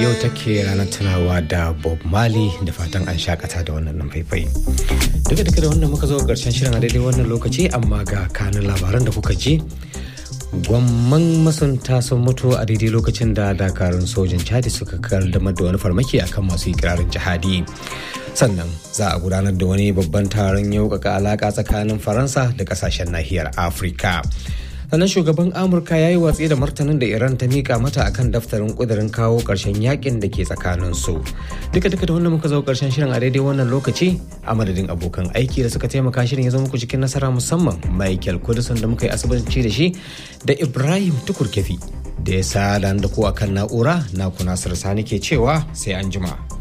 yau take ranar tunawa da bob marley da fatan an shakata da wannan nan faifai duka duka da wannan muka zo karshen shirin a daidai wannan lokaci amma ga kanin labaran da kuka ji gwamman masunta sun mutu a daidai lokacin da dakarun sojin chadi suka kaddamar da wani farmaki akan masu ikirarin jihadi sannan za a gudanar da wani babban taron yaukaka alaka tsakanin faransa da kasashen nahiyar afirka sannan shugaban amurka ya yi watsi da martanin da iran ta mika mata akan daftarin kudirin kawo karshen yakin da ke tsakanin su duka duka da wannan muka zo karshen shirin a daidai wannan lokaci a madadin abokan aiki da suka taimaka shirin ya zama muku cikin nasara musamman michael kudusan da muka yi asibanci da shi da ibrahim tukur kefi da ya sa da ku akan na'ura na ku nasir sani ke cewa sai an jima.